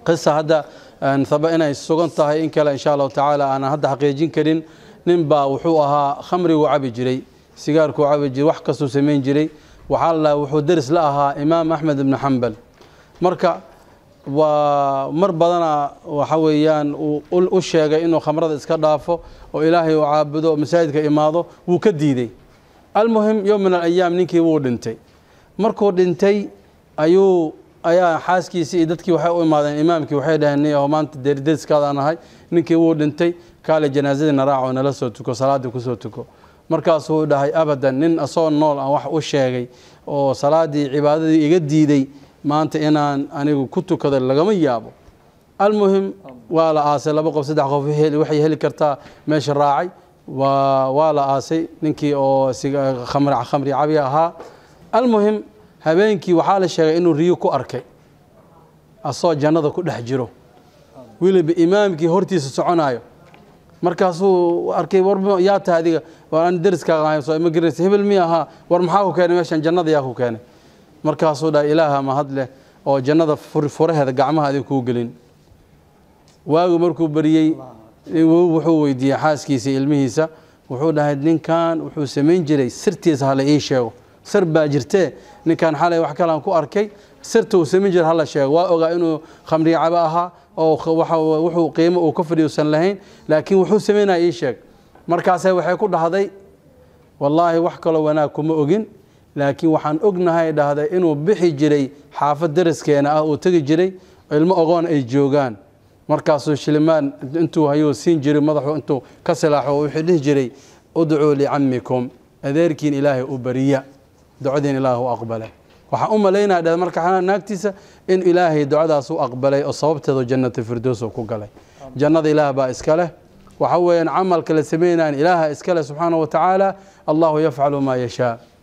qisa hadda haba inay sugan tahay in kale insha allahu tacaala aanan hadda xaqiijin karin nin baa wuxuu ahaa khamriguu cabi jiray sigaarkuu cabi jiray wax kastuu samayn jiray waxaa la wuxuu deris la ahaa imaam axmed ibnu xambal marka waa mar badana waxa weeyaan uu u sheegay inuu khamrada iska dhaafo oo ilaahay uu caabudo oo masaajidka imaado wuu ka diidey almuhim yowm min alayaam ninkii wuu dhintay markuu dhintay ayuu ayaa xaaskiisii iyo dadkii waxay u imaadeen imaamkii waxay dhaheen niyaho maanta derideriskaadaan ahay ninkii wuu dhintay kaale janaasadiina raaco nala soo tuko salaaddii kusoo tuko markaasuu dhahay abadan nin asagoo nool aan wax u sheegay oo salaaddii cibaadadii iga diiday maanta inaan anigu ku tukado lagama yaabo almuhim waa la aasay laba qof saddex qof waxay heli kartaa meesha raacay waa la aasay ninkii oo khamri cabi ahaa almuhim habeenkii waxaa la sheegay inuu riyo ku arkay asagoo jannada ku dhex jiro weliba imaamkii hortiisa soconaayo markaasuu arkay war yaa tahay adiga war aan deriskaaga soo ima garanaysa hebel mi ahaa war maxaa ku keenay meeshan jannada yaa ku keenay markaasuu dhahay ilaaha mahad leh oo jannada furaheeda gacmaha adin kuu gelin waagu markuu bariyey wuxuu weydiiyey xaaskiisa ilmihiisa wuxuu dhahay ninkan wuxuu samayn jiray sirtiisa hala ii sheego sir baa jirtee ninkan xalay wax kalaan ku arkay sirta uu samayn jiray hala sheego waa ogaa inuu khamri cabo ahaa oo wuxuu qiimo uu ka fadhiusan lahayn laakiin wuxuu samaynaya ii sheeg markaase waxay ku dhahday wallaahi wax kaloo wanaag kuma ogin laakiin waxaan ognahay dhahday inuu bixi jiray xaafad deriskeena ah uu tegi jiray ilmo ogoon ay joogaan markaasuu shilimaan intuu hayuu siin jiray madaxu intuu ka silaaxo wuxuu dhihi jiray udcuu licamikum adeerkiin ilaahay u bariya ducadiin ilaah u aqbalay waxaan u malaynaya dheh marka naagtiisa in ilaahay ducadaas u aqbalay oo sababteedu jannata firdows ku galay jannada ilaah baa iska leh waxa weeyaan camalka la samaynayan ilaaha iska leh subxaana wa tacaala allahu yafcalu maa yashaa